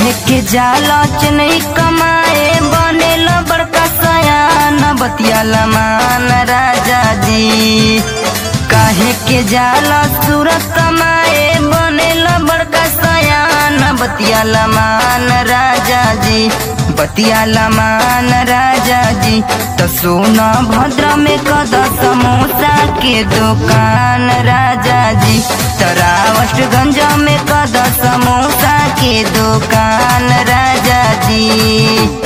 काहे के जाला चनई कमाए बनेल बड़का सयान बतियाला मान राजा जी काहे के जाला सूरत कमाए बनेल बड़का सयान बतियाला मान राजा जी बतियाला मान राजा जी तो सोना भद्र में कद समोसा के दुकान राजा जी तरावटगंज में कद समोसा के दुकान राजा जी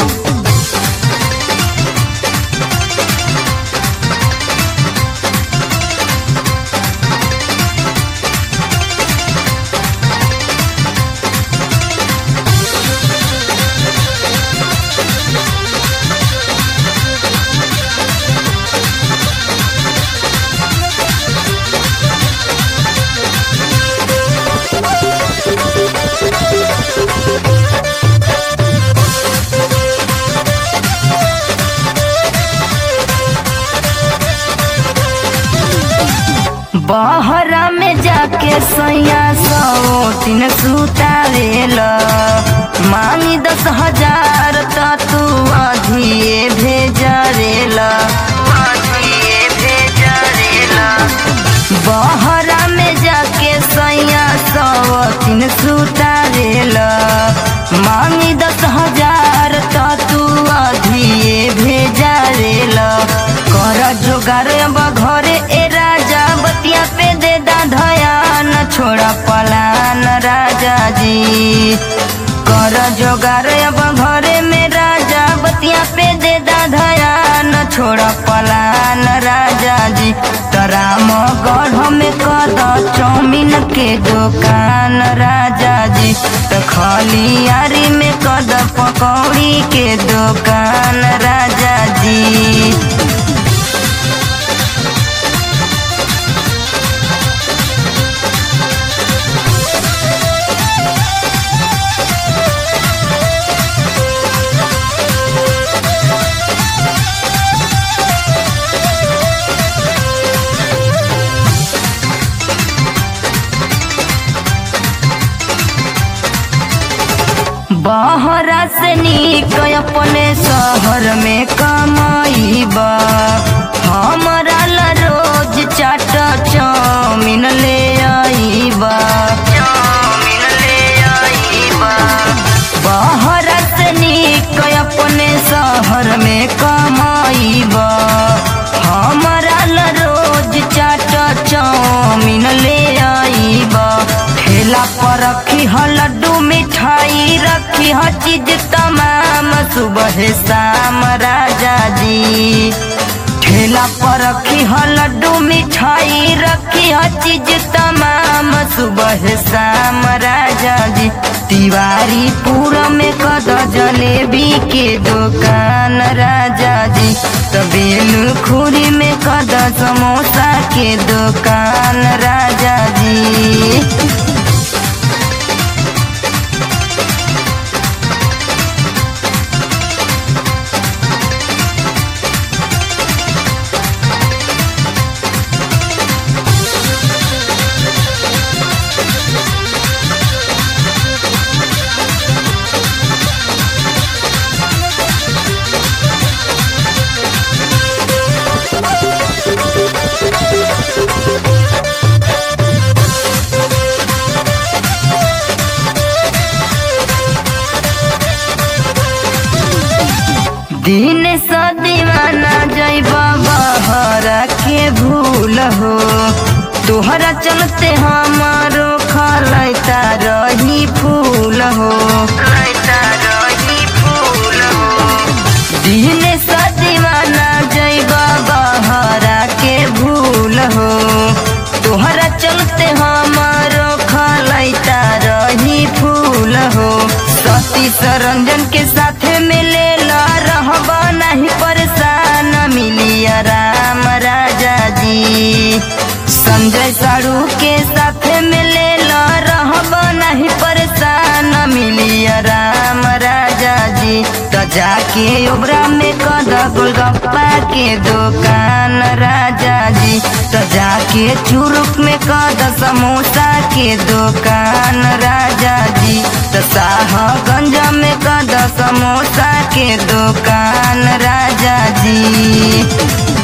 बहरा में जाके सैया सौ तीन सुतावेल मांगी दस हजार त तू अधिए भेजरेल अधिए भेजरेल बहरा में जाके सैया सौ तीन सुतावेल मांगी दस हजार त तू अधिए भेजरेल कर जोगार अब घरे ए राजा बतिया पे दे दा धयान छोड़ा पलान राजा जी कर जोगार अब घरे में राजा बतिया पे दे दा धयान छोड़ा पलान राजा जी तराम गढ़ में कद चौमिन के दुकान राजा जी तो खलियारी में कद पकौड़ी के दुकान राजा जी बहरा से निक अपने शहर में कमाईबा हमारा ला रोज चाट चाउमीन ले आईबा चाउमीन ले आईबा बहरा से निक अपने शहर में कमाईबा हमारा ला रोज चाट चाउमीन ले आईबा ठेला पर रखी ह लड्डू मिठाई रखी ह चीज तमाम सुबह शाम राजा जी ठेला पर रखी ह लड्डू मिठाई रखी ह चीज तमाम सुबह शाम राजा जी तिवारी पूरा में कद जलेबी के दुकान राजा जी तबेल खुरी में कद समोसा के दुकान राजा जी दिन स दीवाना जैबा बहरा के भूल हो तोहरा चलते हमारो खलैता रही फूल हो दिन स दीवाना जैबा बहरा के भूल हो तोहरा चलते हमारो खलैता रही फूल हो सती सरंजन के साथ मिले रहबा नहीं परेशान मिली राम राजा जी संजय साड़ू के साथ मिले रहबा नहीं परेशान मिली राम राजा जी तो जाके जाके ओबरा में कद गोलगप्पा के दुकान राजा जी तो जाके चुरुक में कद समोसा के दुकान राजा जी तो शाहगंज में कद समोसा के दुकान राजा जी